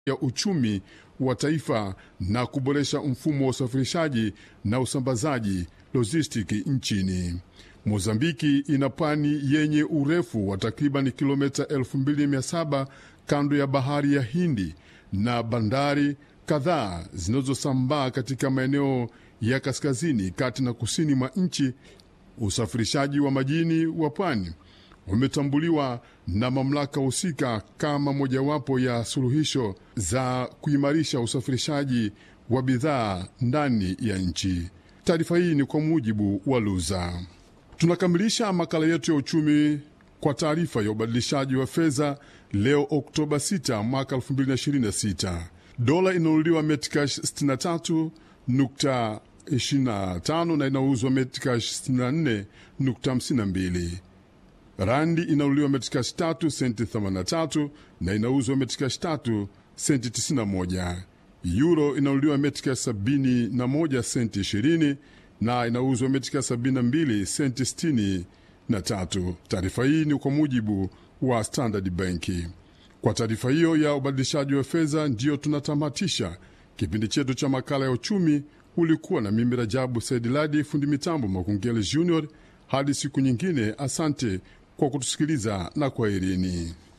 ya uchumi wa taifa na kuboresha mfumo wa usafirishaji na usambazaji lojistiki nchini. Mozambiki ina pwani yenye urefu wa takriban kilomita 2700 kando ya bahari ya Hindi na bandari kadhaa zinazosambaa katika maeneo ya kaskazini, kati na kusini mwa nchi. Usafirishaji wa majini wa pwani umetambuliwa na mamlaka husika kama mojawapo ya suluhisho za kuimarisha usafirishaji wa bidhaa ndani ya nchi. Taarifa hii ni kwa mujibu wa Luza. Tunakamilisha makala yetu ya uchumi kwa taarifa ya ubadilishaji wa fedha leo Oktoba 6 mwaka 2026. Dola inanunuliwa metcash 63.25 na inauzwa metcash 64.52. Randi inanunuliwa metcash 3 senti 83 na inauzwa metcash 3 senti 91. Euro inanunuliwa metcash 71 senti 20 na inauzwa metcash 72 senti 63. Taarifa hii ni kwa mujibu wa Standard Banki. Kwa taarifa hiyo ya ubadilishaji wa fedha, ndiyo tunatamatisha kipindi chetu cha makala ya uchumi. Ulikuwa na mimi Rajabu Said Ladi, fundi mitambo Makungele Junior. Hadi siku nyingine, asante kwa kutusikiliza na kwaherini.